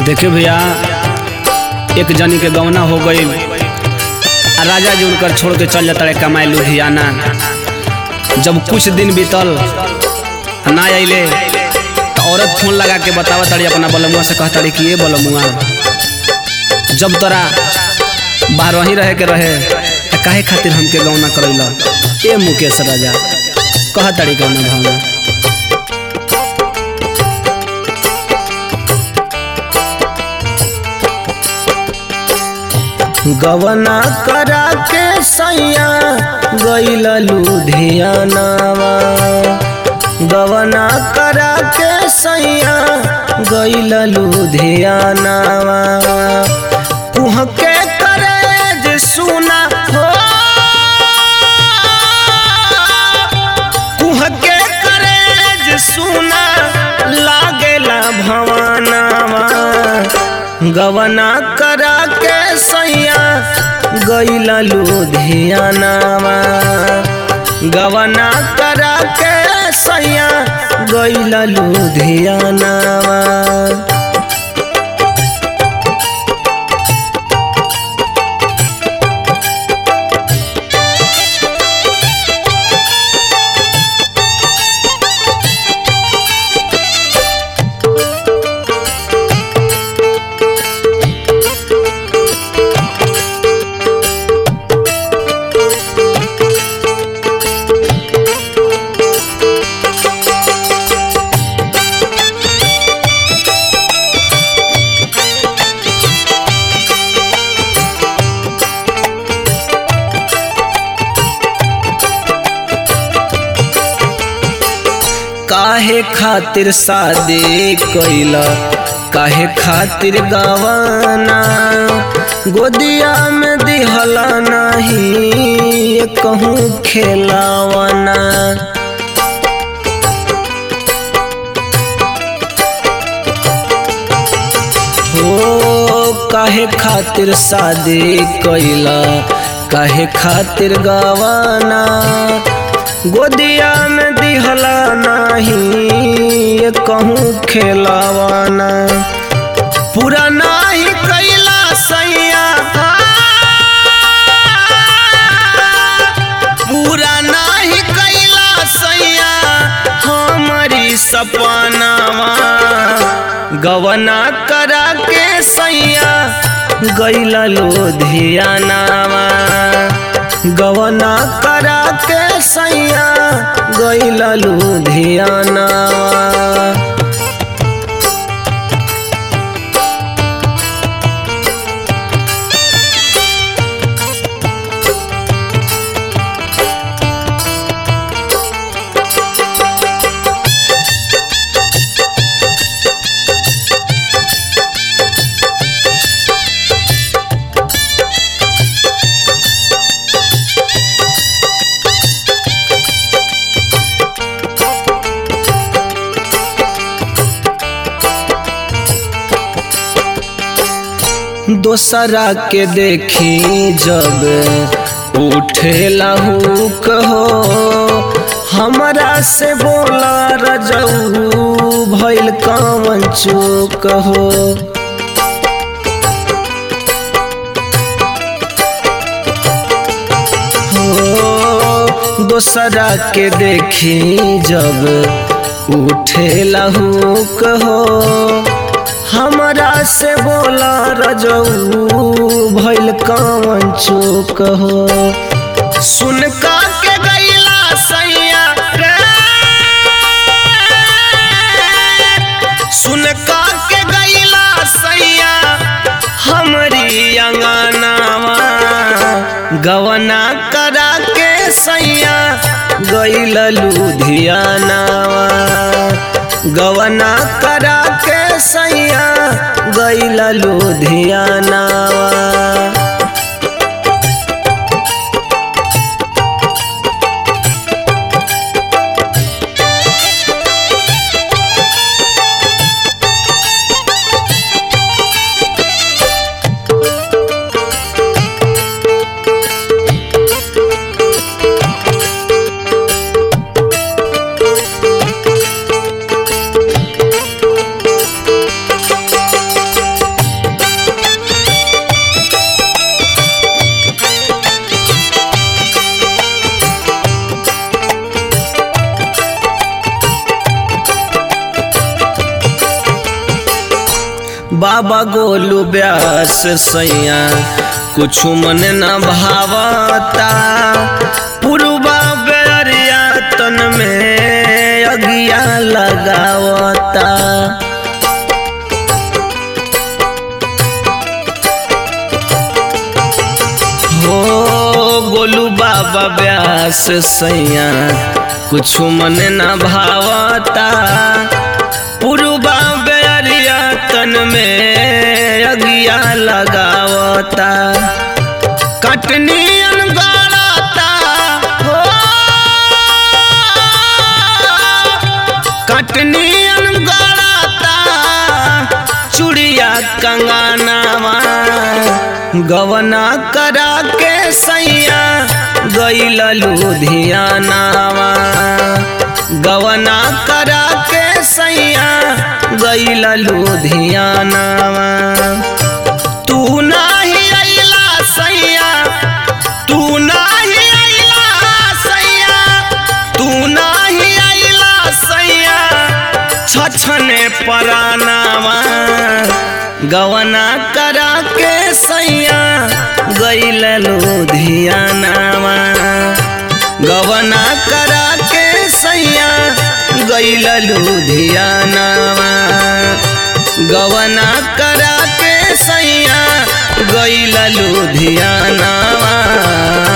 देखियो भैया एक जनी के गौना हो गई आ राजा जी उनकर छोड़ के चल जाता रहे कमाए लुधियाना जब कुछ दिन बीतल ना अइले तो औरत फोन लगा के बतावा ताड़ी अपना बलमुआ से कहता रही कि ये बलमुआ जब तोरा बाहर ही रहे के रहे तो काहे खातिर हमके गौना करैला ए मुकेश राजा कह ताड़ी गौना भावना गवना करा के सैया गैल लुधियानावा गवना करा के सैया गैल लुधियानावा कुहके करे जे सुना हो कुहके करे जे सुना लागेला भवानावा गवना करा के सैया गैला लुधियानावा गवना करा के सैया गैला लुधियानावा काहे खातिर शादी कैला काहे खातिर गवाना गोदिया में दिहला नहीं कहूँ खेलावना हो काहे खातिर शादी कैला काहे खातिर गवाना गोदिया में दिहला नहीं कहूँ खेलावाना पूरा नाही कैला सैया पूरा नाही कैला सैया हमारी सपनावा गवना करा के सैया गैला लुधियानावा गवना करा के सैया गैला लुधियानावा दोसरा के देखी जब उठे लहू कहो हमरा से बोला रजऊ भैल कवन चूक हो हो दोसरा के देखी जब उठे लहू कहो हमरा से बोला रजऊ भैल कवन चूक हो सुन का के गैला सैया रे सुन का के गैला सैया हमरी अंगनावा गवना करा के सैया गैल लुधियानावा गवना करा के सैया गैल लुधियानावा बाबा गोलू ब्यास सैया कुछ मन न भावता पुरबा बेरिया तन में अगिया लगावता हो गोलू बाबा ब्यास सैया कुछ मन न भावता पुरबा बेरिया तन में अगिया लगावता कटनी अनगाड़ता हो कटनी अनगाड़ता चुड़िया कंगानावा गवना करा के सैया गैल लुधियानावा गवना करा के सैया गैल लुधियानावा तू नाही अइला सैया तू नाही अइला सैया तू नाही अइला सैया छछने परानावा गवना करा के सैया गैल लुधियानावा गवना करा के सैया गैल लुधियानावा गवना करा के सैया गैल लुधियानावा